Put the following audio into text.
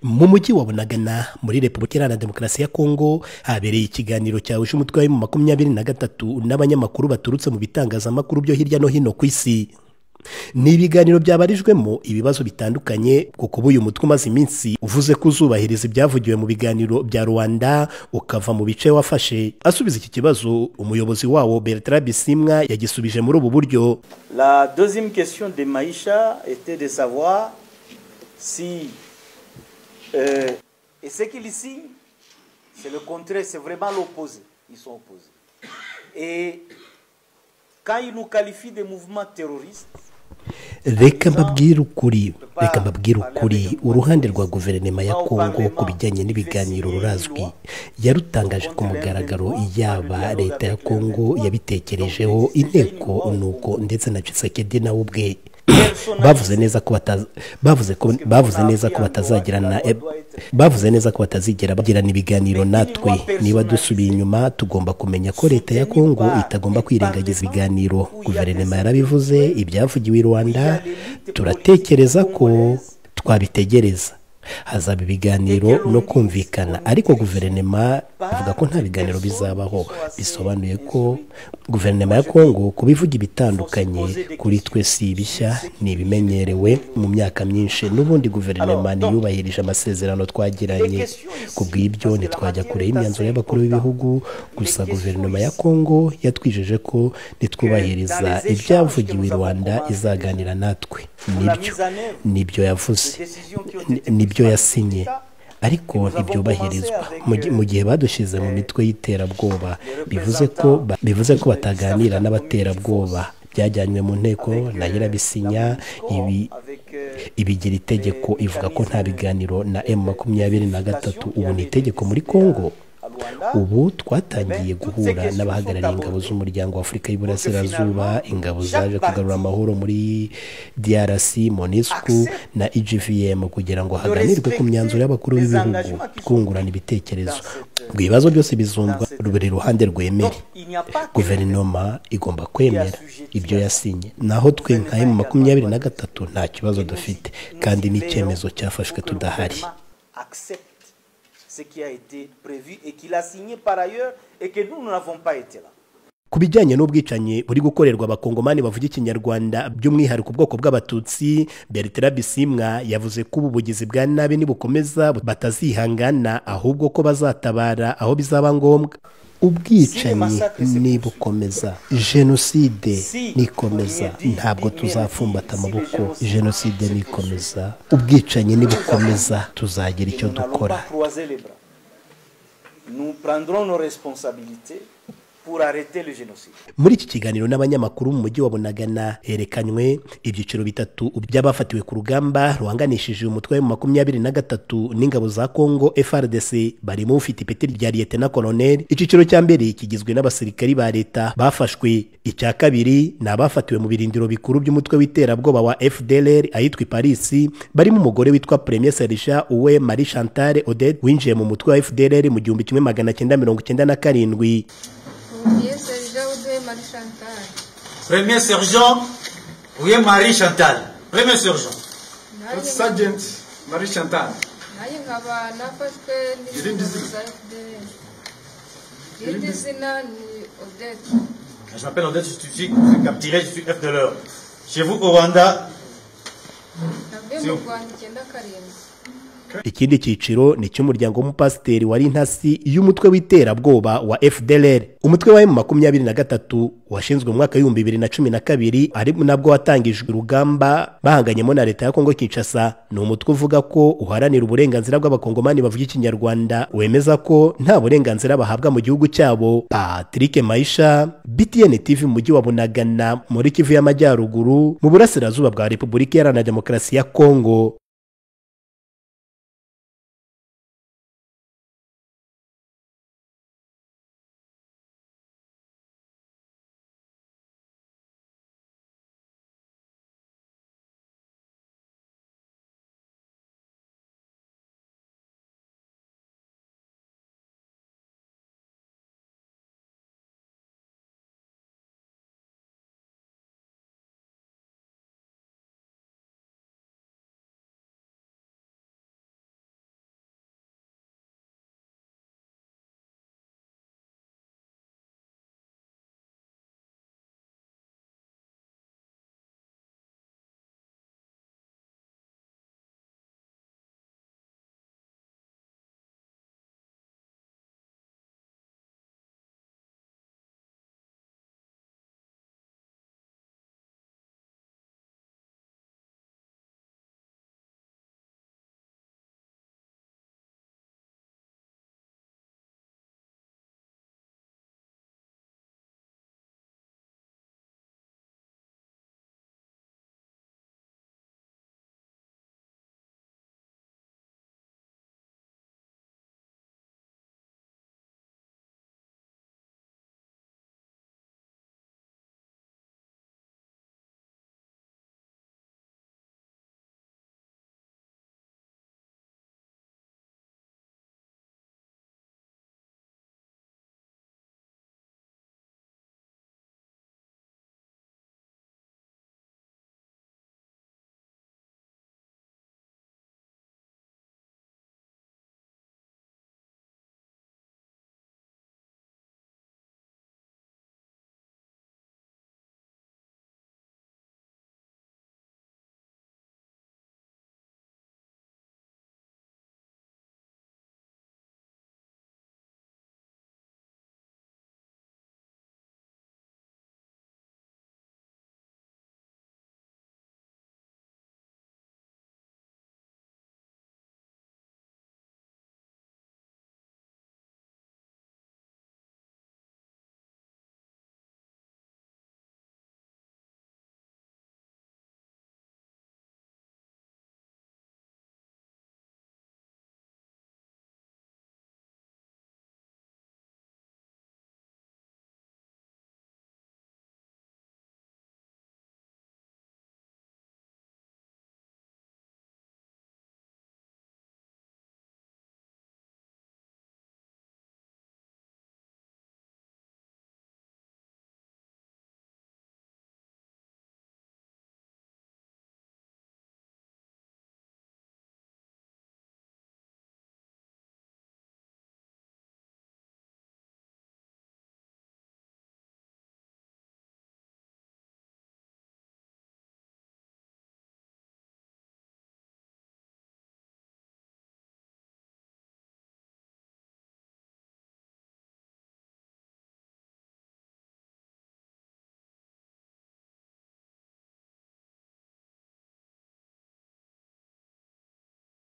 mu mujyi wa bunagana muri repubulika iharanira demokarasi ya kongo habereye ikiganiro cyahuje umutwe wa emu makumyabiri na gatatu n'abanyamakuru baturutse mu bitangazamakuru byo hirya no hino ku isi ni ibiganiro byabarijwemo ibibazo bitandukanye kuko uyu mutwe umaze iminsi uvuze ko uzubahiriza ibyavugiwe mu biganiro bya rwanda ukava mu bice wafashe asubiza iki kibazo umuyobozi wawo bertrand bisimwa yagisubije muri ubu buryo la deuxième question de maisha était de savoir si euh, et ce qu'il signe c'est le contraire c'est vraiment l'opposé ils sont opposés et quand ils nous qualifient de mouvement terroriste reka mbabwire ukuri reka mbabwire ukuri uruhande rwa guverinoma ya kongo ku bijyanye n'ibiganiro rurazwi yarutangaje ku mugaragaro yaba leta ya kongo yabitekerejeho inteko nuko ndetse na cisekedi nawe ubwe bavuze neza ko bavuze neza ko batazagirana bavuze neza ko batazigera bagirana ibiganiro natwe niba dusubiye inyuma tugomba kumenya ko leta ya kongo itagomba kwirengagiza ibiganiro guverinoma yarabivuze ibyavugiwe i rwanda turatekereza ko twabitegereza hazaba ibiganiro no kumvikana ariko guverinoma ivuga ko nta biganiro bizabaho bisobanuye ko guverinoma ya kongo kubivuga ibitandukanye kuri twe si ibishya ni ibimenyerewe mu myaka myinshi n'ubundi guverinoma ntiyubahirije amasezerano twagiranye ku bw'ibyo ntitwajya kure y'imyanzuro y'abakuru b'ibihugu gusa guverinoma ya kongo yatwijeje ko nitwubahiriza ibyavugiwe i rwanda izaganira natwe nibyo nibyo yavuze nibyo yasinye ariko ntibyobahirizwa mu gihe badushyize mu mitwe y'iterabwoba bivuze ko bivuze ko bataganira n'abaterabwoba byajyanywe mu nteko na nyirabisinya ibi ibigira itegeko ivuga ko nta biganiro na emu makumyabiri na gatatu ubu ni itegeko muri kongo ubu twatangiye guhura n'abahagarariye ingabo z'umuryango wa afurika y'uburasirazuba ingabo zaje kugarura amahoro muri drc monisco na egvm kugira ngo haganirwe ku myanzuro y'abakuru b'ibihugu twungurana ibitekerezo ngo ibibazo byose bizumbwa buri ruhande rwemere guverinoma igomba kwemera ibyo yasinye naho twe nka emu makumyabiri na gatatu nta kibazo dufite kandi n'icyemezo cyafashwe tudahari ce qui a été prévu et qu'il a signé par ailleurs et que nous, nous n'avons pas été là. ku bijyanye n'ubwicanyi buri gukorerwa abakongomani bavuga ikinyarwanda by'umwihariko ubwoko bw'abatutsi bertrand bisimwa yavuze ko ubu bugizi bwa nabi nibukomeza batazihangana ahubwo ko bazatabara aho bizaba ngombwa ubwicanyi nibukomeza jenoside nikomeza ntabwo tuzafumbata amaboko jenoside nikomeza ubwicanyi nibukomeza tuzagira icyo dukora muri iki kiganiro n'abanyamakuru mu mujyi wa bunagana herekanywe ibyiciro bitatu by'abafatiwe ku rugamba ruhanganishije umutwe wa makumyabiri na gatatu n'ingabo za kongo frdc barimo ufite ipeti rya liyetena koloneli icyiciro cya mbere kigizwe n'abasirikari ba leta bafashwe icya kabiri ni abafatiwe mu birindiro bikuru by'umutwe w'iterabwoba wa fdr ahitwa parisi barimo umugore witwa premier serija uwe marie chantal odette winjiye mu mutwe wa fdr mu gihumbi kimwe magana cyenda mirongo icyenda na karindwi Premier sergent Oudé Marie Chantal. Premier sergent Oudé Marie Chantal. Premier sergent. Nanjye- Sergeant Marie Chantal. nanjye nkaba nafashwe Irindi n'inzego zina. za FDL. Irindi zina ni Odette. Je m'appelle Odette, je suis je suis capturé, je suis F de l'heure. Chez vous au Rwanda, Navuye mu Rwanda icyenda karindwi. ikindi cyiciro ni icy'umuryango w'umupasiteri wari intasi y'umutwe w'iterabwoba wa fdr umutwe wa emu makumyabiri na gatatu washinzwe mu mwaka w'ibihumbi bibiri na cumi na kabiri ari nabwo watangijwe urugamba bahanganyemo na leta ya kongo kinshasa ni umutwe uvuga ko uharanira uburenganzira bw'abakongomani bavuga ikinyarwanda wemeza ko nta burenganzira bahabwa mu gihugu cyabo patrick maisha btn tv mu mujyi wa bunagana muri kivu y'amajyaruguru mu burasirazuba bwa repubulika iharanira demokarasi ya kongo